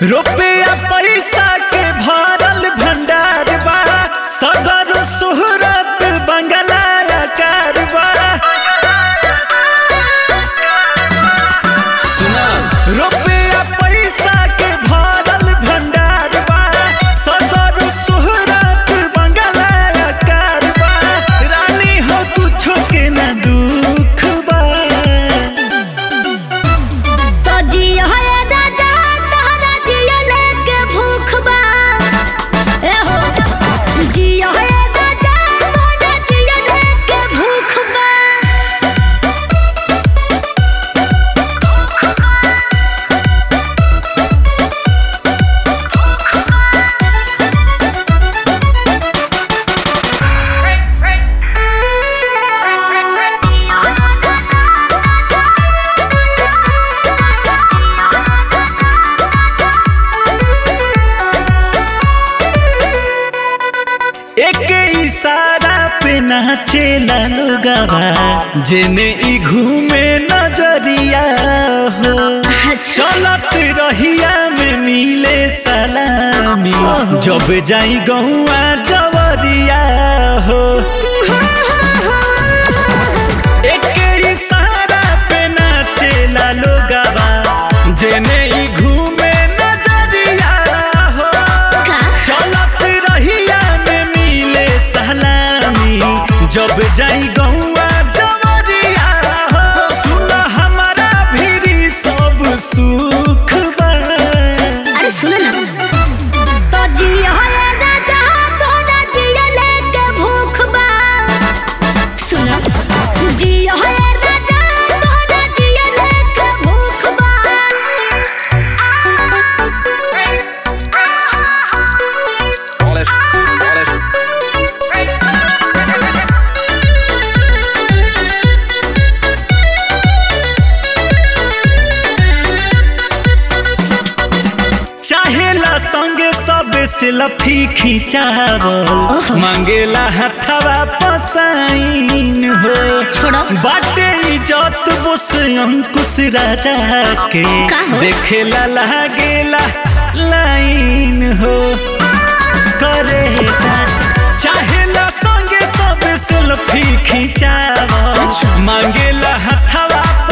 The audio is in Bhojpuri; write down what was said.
रुपया पैसा के भरल भंडार बा सदर सुहरत बंगला आकार बा सुना रुपया पैसा के भरल भंडार बा सदर सुहरत बंगला आकार बा रानी हो कुछो के ना दुख बा तो जियो है राजा तहरा जियो लेके भूख बा ए हो जियो है राजा तहरा जियो लेके भूख बा एक इशारा पे नाचेला लोगवा जेने ई घूमे नजरिया हो अच्छा चलत रहिया में मिले सलामी ओहो। जब जाई गौआ जवरिया हो एक इशारा पे नाचेला लोगवा जेने ई घूमे नजरिया हो का चलत रहिया में मिले सलामी जब जाई गौआ जवरिया हो सुन हमारा भीरी सब सुख बा अरे सुनो ना तो जियो है राजा तोरा जियो लेके भूख बा सुनो जियो है राजा तोरा जियो लेके भूख बा Polish, polish. चाहेला संगे सब सेल्फी खिंचावल मांगेला हथवा पसाइन हो छोड़ो बाटे इज्जत बोस अंकुश राजा के का हो? देखेला लागेला लाइन हो करे जा चाहेला संगे सब सेल्फी खिंचावल अच्छा। मांगेला हथवा